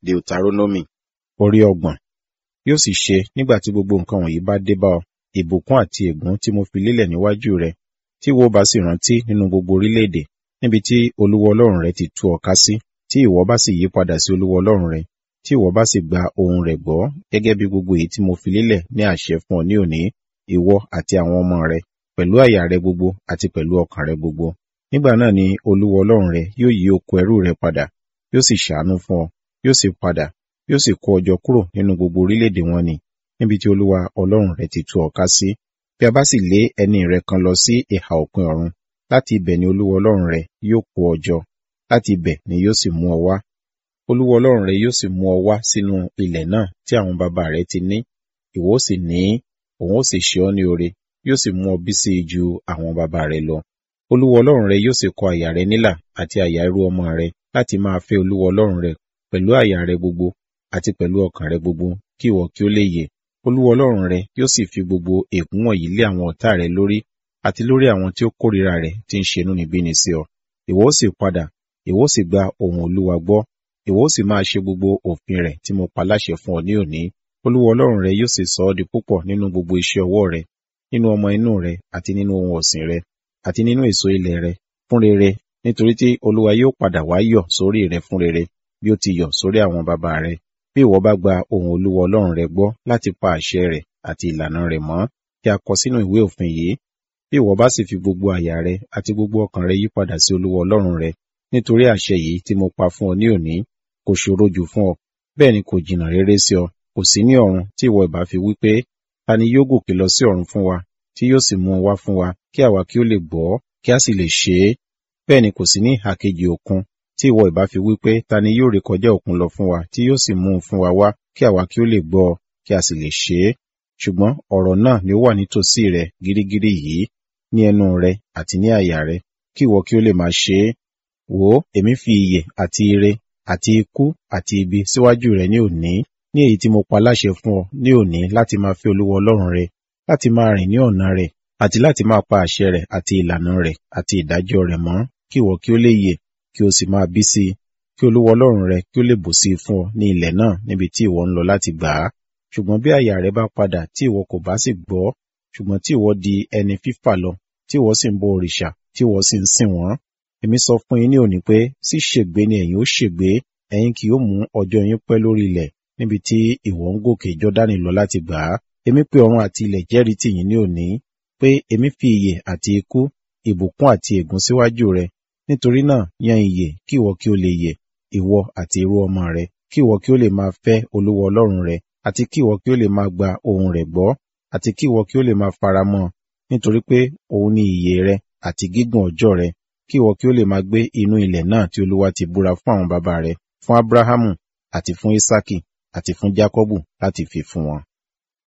Deuteronomy orí ọgbọ̀n. Yóò sì ṣe nígbà tí gbogbo nǹkan wọ̀nyí bá dé bá ọ, ìbùkún àti ègún tí mo fi lélẹ̀ níwájú rẹ, tí ìwọ bá sì rántí nínú gbogbo orílẹ̀-èdè, níbi tí Olúwa Ọlọ́run rẹ ti tú ọ ká sí, tí ìwọ bá sì yí padà sí Olúwa Ọlọ́run rẹ, tí ìwọ bá sì gba ohùn rẹ̀ gbọ́, gẹ́gẹ́ bí gbogbo èyí tí mo fi lélẹ̀ ní àṣẹ fún ọ ní òní, ìwọ àti àwọn ọmọ rẹ, pẹ̀lú àyà rẹ gbogbo àti pẹ̀lú ọkàn rẹ gbogbo. Nígbà náà ni Olúwa Ọlọ́run rẹ yóò yí oko ẹrú rẹ padà, yóò sì ṣàánú fún ọ, yóò sì padà, yóò sì kó ọ jọ kúrò nínú gbogbo orílẹ̀-èdè wọn nì, níbi tí Olúwa Ọlọ́run rẹ ti tú ọ ká sí. Bí a bá sì lé ẹni rẹ kan lọ sí ìhà òpin ọ̀run, láti ibẹ̀ ni Olúwa Ọlọ́run rẹ yóò kó ọ jọ, láti ibẹ̀ ni yóò sì mú ọ wá. Olúwa Ọlọ́run rẹ yóò sì mú ọ wá sínú ilẹ̀ náà tí àwọn baba rẹ ti ní, ìwọ ó sì ní, òun ó sì ṣe ọ́ ní oore, yóò sì mú ọ bí sí i ju àwọn baba rẹ lọ. Olúwa Ọlọ́run rẹ yóò sì kọ àyà rẹ nílà àti àyà irú ọmọ rẹ láti máa fẹ́ Olúwa Ọlọ́run rẹ pẹ̀lú àyà rẹ gbogbo àti pẹ̀lú ọkàn rẹ gbogbo, kí ìwọ kí ó lè yè. Olúwa Ọlọ́run rẹ yóò sì fi gbogbo ègún wọ̀nyí lé àwọn ọ̀tá rẹ lórí àti lórí àwọn tí ó kórìíra rẹ tí ń ṣe inúnibíni sí ọ. Ìwọ ó sì padà, ìwọ ó sì gba ohùn Olúwa gbọ́, ìwọ ó sì máa ṣe gbogbo òfin rẹ̀ tí mo pa láṣẹ fún ọ ní òní. Olúwa Ọlọ́run rẹ yóò sì sọ ọ́ di púpọ̀ nínú gbogbo iṣẹ́ ọwọ́ rẹ, nínú ọmọ inú rẹ àti nínú ohun ọ̀sìn rẹ, àti nínú èso ilẹ̀ rẹ, fún rere, nítorí tí Olúwa yóò padà wá yọ̀ sórí rẹ fún rere, bí ó ti yọ̀ sórí àwọn baba rẹ. Bí ìwọ bá gba ohùn Olúwa Ọlọ́run rẹ gbọ́ láti pa àṣẹ rẹ̀ àti ìlànà rẹ̀ mọ́, kí a kọ sínú ìwé òfin yìí, bí ìwọ bá sì fi gbogbo àyà rẹ àti gbogbo ọkàn rẹ yí padà sí Olúwa Ọlọ́run rẹ, nítorí àṣẹ yìí tí mo pa fún ọ ní òní, kò ṣòro jù fún ọ, bẹ́ẹ̀ ni kò jìnnà réré sí ọ, kò sí ní ọ̀run tí ìwọ ìbá fi wí pé, ta ni yóò gòkè lọ sí ọ̀run fún wa, tí yóò sì mú un wá fún wa, kí àwa kí ó lè gbọ́, kí a sì lè ṣe é. Bẹ́ẹ̀ ni kò sí ní ìhà kejì òkun, tí ìwọ ìbá fi wí pé, ta ni yóò rékọjá òkun lọ fún wa, tí yóò sì mú un fún wa wá, kí àwa kí ó lè gbọ́, kí a sì lè ṣe é. Ṣùgbọ́n ọ̀rọ̀ náà ni ó wà nítòsí rẹ gírígírí yìí, ní ẹnu rẹ àti ní àyà rẹ, kí ìwọ kí ó lè máa ṣe é. Wò ó, èmi fi ìyè àti ire àti ikú àti ibi síwájú rẹ ní òní, ní èyí tí mo pa láṣẹ fún ọ ní òní láti máa fẹ́ Olúwa Ọlọ́run rẹ, láti máa rìn ní ọ̀nà rẹ̀, àti láti máa pa àṣẹ rẹ̀ àti ìlànà rẹ̀ àti ìdájọ́ rẹ̀ mọ́, kí ìwọ kí ó lè yè, kí o sì máa bí sí i, kí Olúwa Ọlọ́run rẹ kí ó lè bù sí i fún ọ ní ilẹ̀ náà níbi tí ìwọ ń lọ láti gbà á. Ṣùgbọ́n bí àyà rẹ bá padà tí ìwọ kò bá sì gbọ́, ṣùgbọ́n tí ìwọ di ẹni fífà lọ, tí ìwọ sì ń bọ òrìṣà, tí ìwọ sì ń sìn wọ́n. Èmi sọ fún yín ní òní pé, sí ṣègbé ni ẹ̀yin ó ṣègbé, ẹ̀yin kì yóò mú ọjọ́ yín pẹ́ lórí ilẹ̀ níbi tí ìwọ ń gòkè Jọ́dánì lọ láti gbà á. Èmi pé ọ̀run àti ilẹ̀ jẹ́rìí tì yín ní òní, pé èmi fi ìyè àti ikú, ìbùkún àti ègún síwájú rẹ. Nítorí náà yan ìyè kí ìwọ kí ó lè yè, ìwọ àti irú ọmọ rẹ, kí ìwọ kí ó lè máa fẹ́ Olúwa Ọlọ́run rẹ, àti kí ìwọ kí ó lè máa gba ohùn rẹ̀ gbọ́, àti kí ìwọ kí ó lè máa faramọ́, nítorí pé òun ni ìyè rẹ àti gígùn ọjọ́ rẹ, kí ìwọ kí ó lè máa gbé inú ilẹ̀ náà tí Olúwa ti búra fún àwọn baba rẹ, fún Abrahamu àti fún Isaki àti fún Jakọbu láti fi fún wọn.